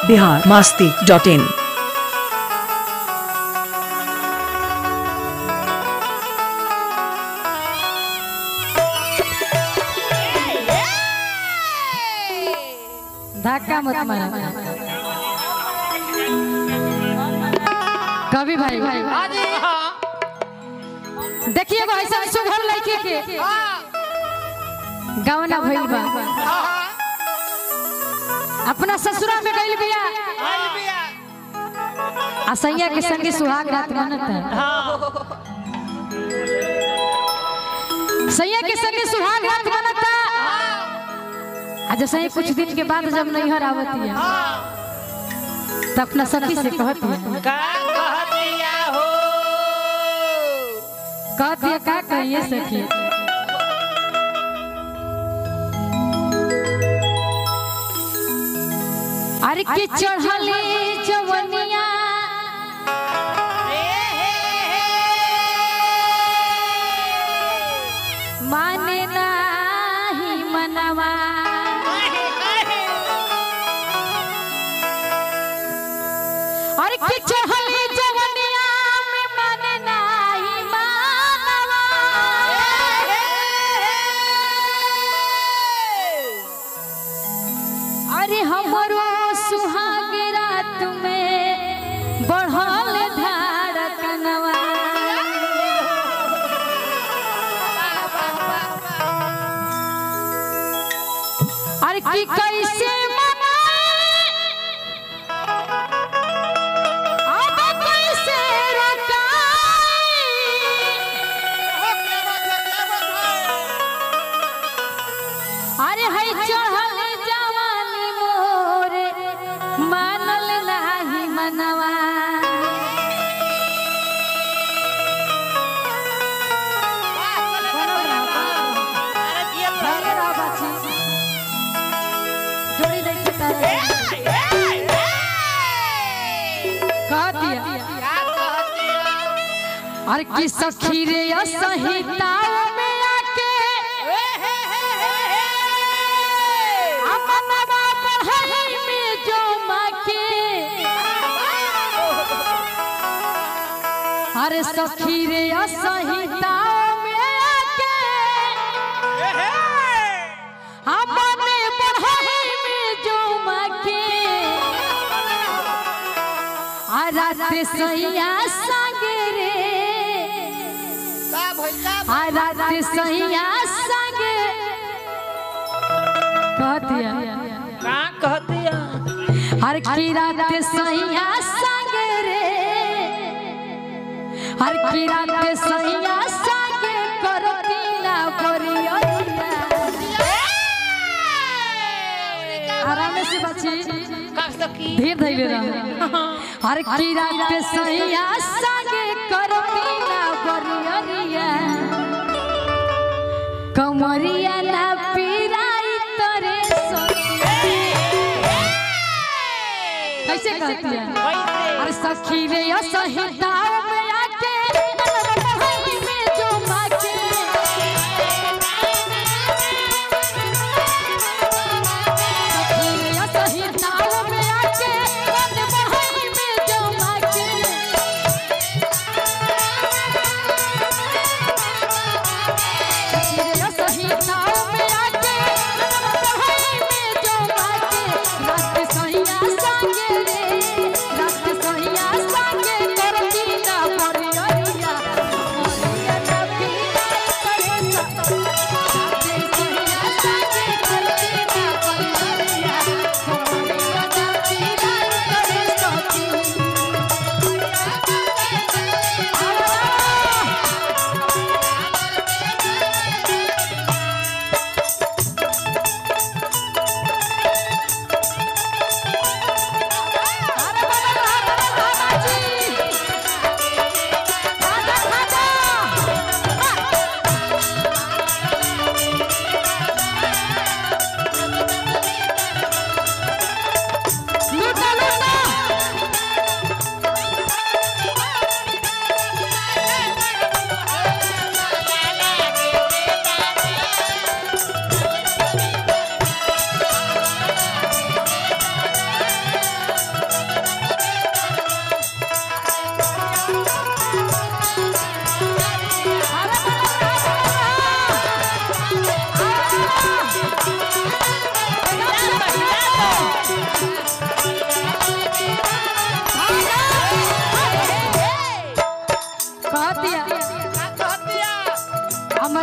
Bihar Masti dot in धक्का मत मारा कभी भाई देखिए एगो ऐसा सुघर लड़के के गवना भइल बा अपना ससुरा में गइल बिया आ सैया के संगे सुहाग रात मनत सैया के संगे सुहाग रात मनता आ जैसे ही कुछ दिन के बाद जब नैहर आवती है तो अपना सखी से कहती है का कह दिया हो कहती है का कहिए सखी अरे के चढ़ले जवनिया माने नाही मनवा अरे के चढ़ले जवनिया में माने नाही मनवा अरे हमरो सुहाग रात में बढ़ल धड़कनवा अरे की कैसे मनाए अब कैसे रखाई अरे है चढ़ल जवानी मोरे मानल नाही मनवा जोड़ी देखी तारे कह दिया अरे की सखी रे असहिताओं में आके अपनवा पढ़ाई में जो माके अरे सखी रे असहिताओं में आके हमने पढ़ाई में जो माके आ रात सैया संगे रे आ रात सैया संगे कह दिया का कह दिया हर की रात सैया संगे रे हर की रात सैया संगे करती ना करियो आराम से बची का सकी धीर धैले रह हर की रात सैया संगे करती ना करियो कमरिया ना पीराई तोरे सोती कैसे कहती है कैसे अरे सखी रे असहिताओं में आके पढ़ाई में जो माके सखी रे असहिताओं में आके पढ़ाई में जो माके सखी रे असहिताओं में आके पढ़ाई में जो माके रात सैया संगे रे रात सैया संगे करती ना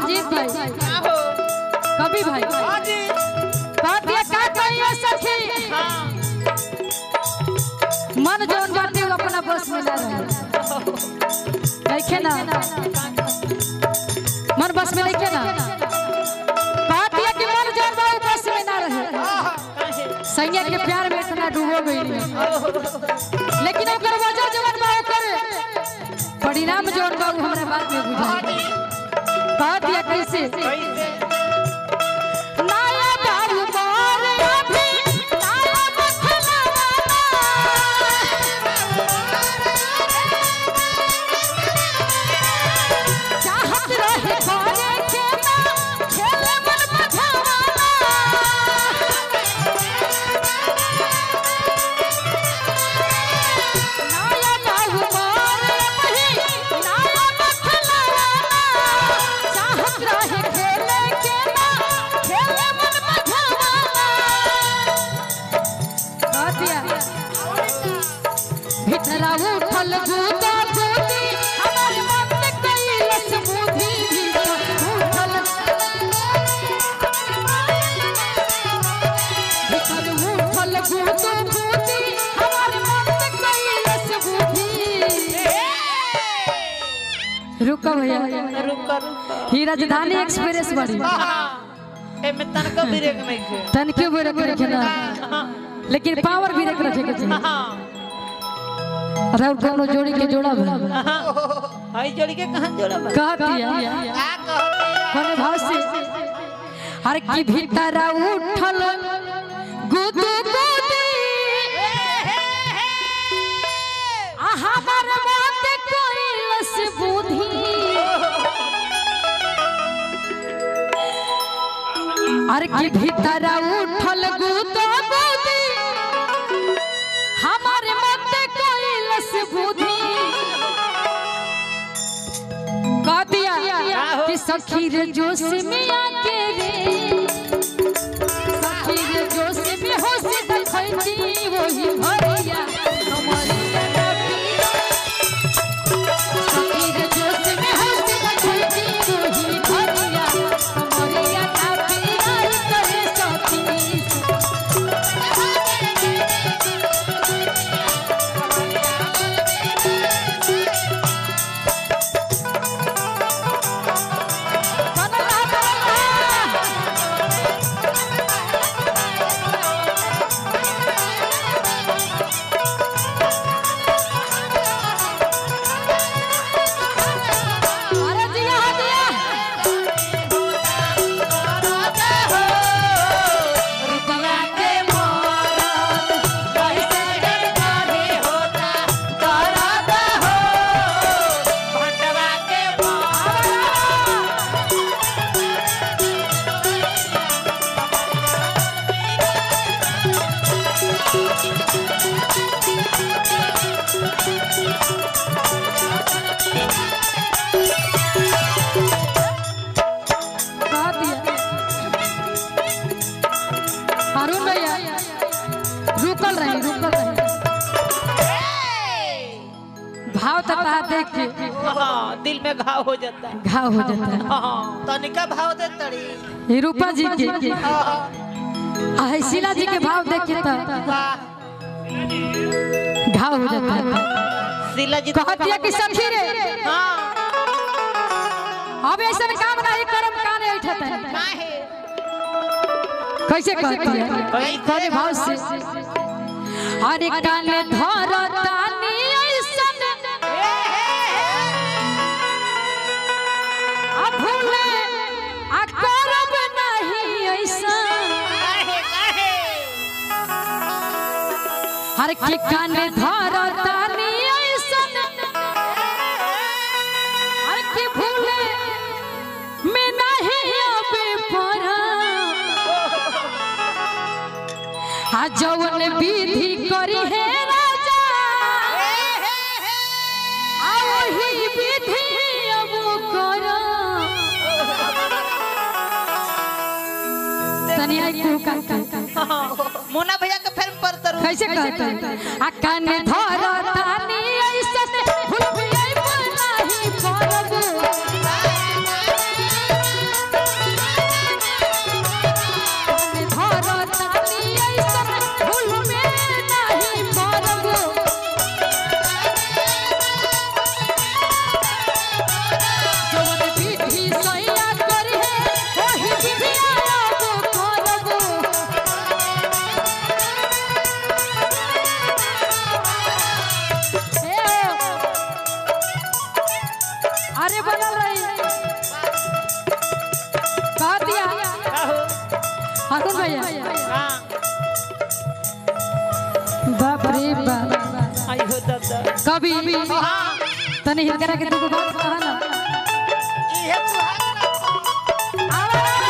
अमरजीत भाई का हो कवि भाई हाँ जी बात ये का कहिए सखी हाँ मन जोन बाटे वो अपना बस में ना रहे देखे ना मन बस में देखे ना बात ये कि मन जोन बा वो बस में ना रहे काहे सैया के प्यार में इतना डूबो गई लेकिन ओकर वजह जवन बा ओकर परिणाम जोन बा वो हमरा बात में बुझाई बात ये कैसे कैसे नाया बाबू मोर अभी नाया मखलावा चाहत रहे करे के ना खेले मन मझावाना नाया बाबू मोर अभी नाया मखलावा चाहत रहे खेले के ना खेले मन मझावाना कहतिया भितरा उठल गुदा गुदी हमार मन कैलस बुद्धि उठल भीतर उठल गुदा गुदी हमार मन कैलस बुद्धि रुको भैया रुका रुका ही राजधानी एक्सप्रेस बड़ी हाँ एमे तनका ब्रेक नहीं खे तन क्यों ब्रेक रखे ना लेकिन पावर ब्रेक रखे के चाहिए हाँ अरे और कोनो जोड़ी के जोड़ा भला हाई जोड़ी के कहाँ जोड़ा बा कहतिया का कहते कोने भाव से हर की भीतर उठल गुदु गुदी आहा हर बात कोइलस बुद्धि हर की भीतर उठल गुदु गुदी हमारे मत कोइलस बुद्धि कह दिया कि सखी रे जोश में आके रे सखी रे जोश में होश देखैती वही भरिया हमरिया लगिया। सखी रे जोश में होश देखैती वही भरिया हमरिया लगिया करे सखी बनला बनला अरे दिया दिया रुपया के मोरत कैसे के करे होता करत हो भंडवा के कह दिया अरुण भैया रुकल रही रुकल रही भाव तता देख के हाँ दिल में घाव हो जाता है घाव हो जाता है हाँ तनिका भाव दे तड़ी ये रूपा जी के हाँ आ शीला जी के भाव देख के तो वाह घाव हो जाता है शीला जी कहतिया कि सखी रे हाँ अब ऐसा काम नहीं करम काने उठत है काहे कैसे कहती है कैसे? करे भाव से अरे काने धरतानी ऐसन आ भूले आ करब नहीं ऐसन काहे काहे हर की काने धरतानी ऐसन हर की भूले में नहीं अबे परा आ जवन विधि करी है राजा आ वही विधि अब करो तनी आई को का मुन्ना भैया के फिल्म पर तरू कैसे कहते हैं आ काने धर तानी ऐसन भूल भी आई नहीं करब सभी हाँ तने हिलकरा के दुगो बात कहा ना इहे सुहाग ना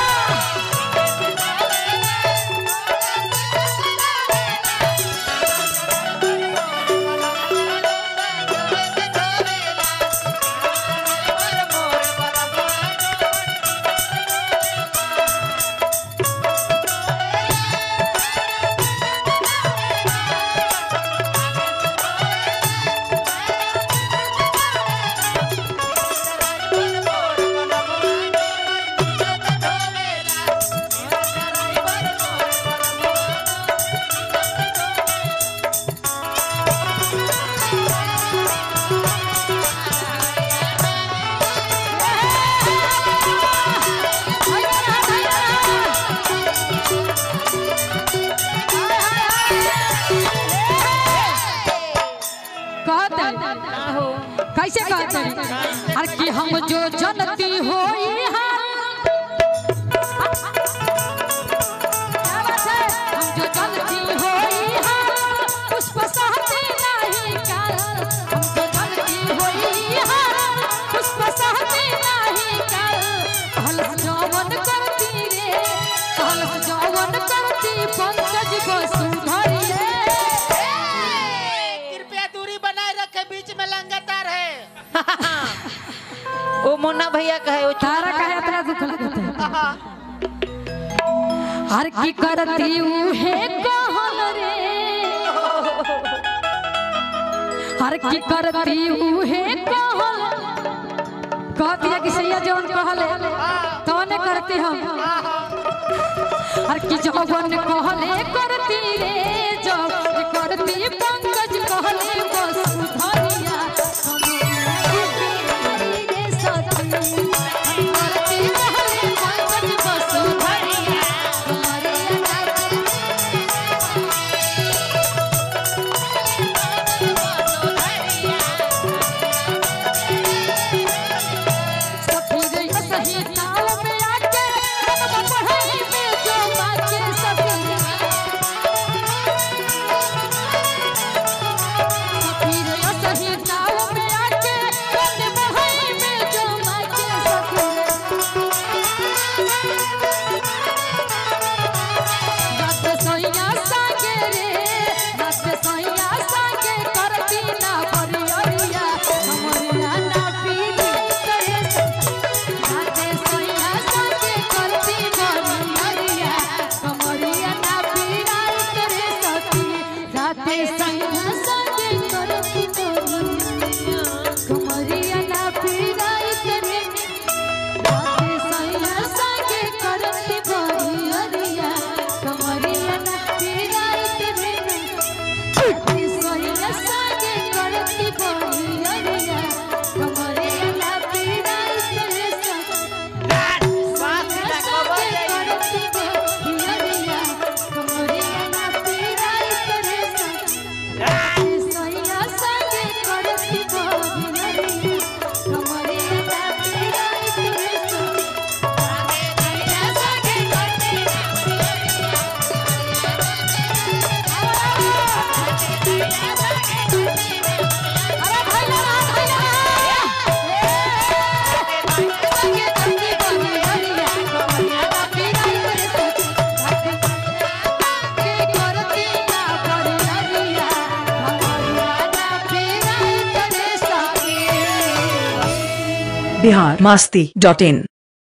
कहते कैसे कहते अरे कि हम जो जनती हो हम जो जनती हो पुष्प सहते नहीं काल हम जो जनती हो पुष्प सहते नहीं काल कहल जवन करती रे कहल जवन करती पंकज वसुधरी कृपया दूरी बनाए रखे बीच में लंगतार है ओ मुन्ना भैया कहे ओ तारा काहे इतना दुख लगत है हर की करती उहे कहन रे हर की करती उहे कहन कहती है कि सैया जवन कहले तवने करती हम हर की जवन कहले करती रे जवन करती पंकज कहले वसुधरिया रे सती करती कहले पंकज वसुधरिया सफीरे सही ताल में आके हम पढ़ाई में जो बाके सफीरे सफीरे सही ताल में आके हम पढ़ाई में जो बाके सफीरे रात सोइया सागे रे रात सोइया सागे करती ना परियरिया हमरिया ना पीली करे राते सोइया सागे करती परियरिया हमरिया ना पीराई करे सती राते सोइया सागे करती परियरिया हमरिया ना पीराई करे राते सोइया सागे करती परियरिया हमरिया ना पीराई करे राते सोइया सागे करती परियरिया हमरिया ना पीराई करे बात ना खबर जाई बिहार मास्ती डॉट इन